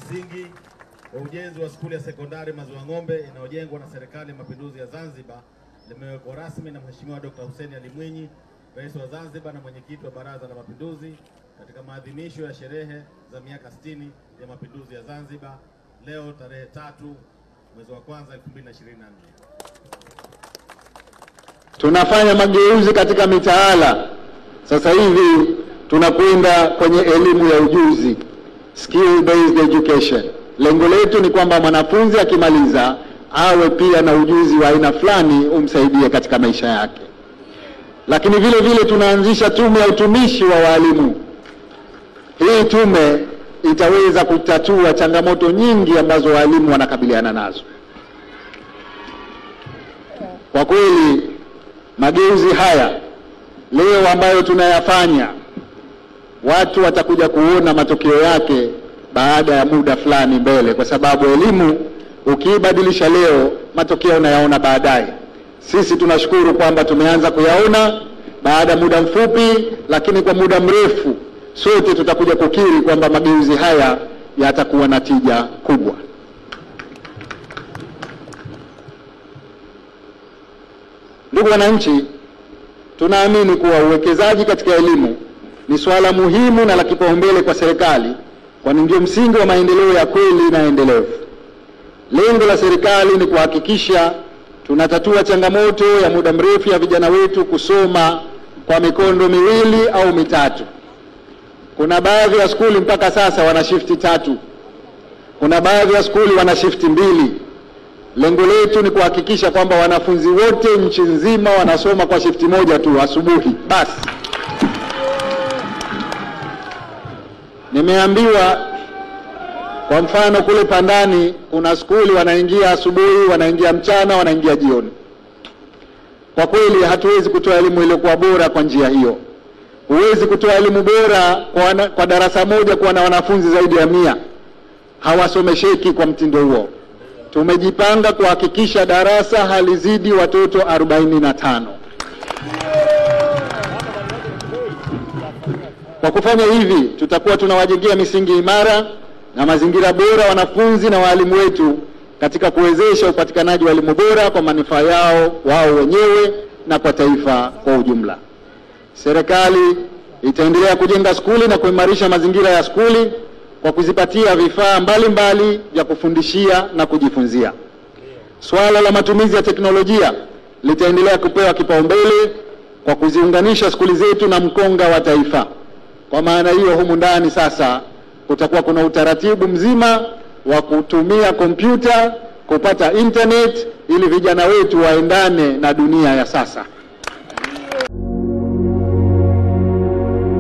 msingi wa ujenzi wa skuli ya sekondari Maziwa Ng'ombe inayojengwa na Serikali ya Mapinduzi ya Zanzibar limewekwa rasmi na Mheshimiwa Dr. Hussein Ali Mwinyi, Rais wa Zanzibar na Mwenyekiti wa Baraza la Mapinduzi katika maadhimisho ya sherehe za miaka 60 ya Mapinduzi ya Zanzibar leo tarehe tatu mwezi wa kwanza 2024. Tunafanya mageuzi katika mitaala. Sasa hivi tunakwenda kwenye elimu ya ujuzi, skill based education. Lengo letu ni kwamba mwanafunzi akimaliza awe pia na ujuzi wa aina fulani umsaidie katika maisha yake. Lakini vile vile tunaanzisha tume ya utumishi wa walimu. Hii tume itaweza kutatua changamoto nyingi ambazo walimu wanakabiliana nazo. Kwa kweli mageuzi haya leo ambayo tunayafanya, watu watakuja kuona matokeo yake baada ya muda fulani mbele, kwa sababu elimu ukiibadilisha leo, matokeo unayaona baadaye. Sisi tunashukuru kwamba tumeanza kuyaona baada ya muda mfupi, lakini kwa muda mrefu sote tutakuja kukiri kwamba mageuzi haya yatakuwa na tija kubwa. Ndugu wananchi, tunaamini kuwa uwekezaji katika elimu ni suala muhimu na la kipaumbele kwa serikali, kwani ndio msingi wa maendeleo ya kweli na endelevu. Lengo la serikali ni kuhakikisha tunatatua changamoto ya muda mrefu ya vijana wetu kusoma kwa mikondo miwili au mitatu. Kuna baadhi ya skuli mpaka sasa wana shifti tatu, kuna baadhi ya skuli wana shifti mbili. Lengo letu ni kuhakikisha kwamba wanafunzi wote nchi nzima wanasoma kwa shifti moja tu asubuhi basi. Nimeambiwa kwa mfano kule Pandani kuna skuli wanaingia asubuhi, wanaingia mchana, wanaingia jioni. Kwa kweli hatuwezi kutoa elimu iliyokuwa bora kwa njia hiyo. Huwezi kutoa elimu bora kwa, wana, kwa darasa moja kuwa na wanafunzi zaidi ya mia, hawasomesheki kwa mtindo huo. Tumejipanga kuhakikisha darasa halizidi watoto 45. Kwa kufanya hivi, tutakuwa tunawajengea misingi imara na mazingira bora wanafunzi na waalimu wetu katika kuwezesha upatikanaji wa elimu bora kwa manufaa yao wao wenyewe na kwa taifa kwa ujumla. Serikali itaendelea kujenga skuli na kuimarisha mazingira ya skuli kwa kuzipatia vifaa mbalimbali vya kufundishia na kujifunzia. Suala la matumizi ya teknolojia litaendelea kupewa kipaumbele kwa kuziunganisha skuli zetu na mkonga wa taifa. Kwa maana hiyo, humu ndani sasa kutakuwa kuna utaratibu mzima wa kutumia kompyuta kupata internet ili vijana wetu waendane na dunia ya sasa.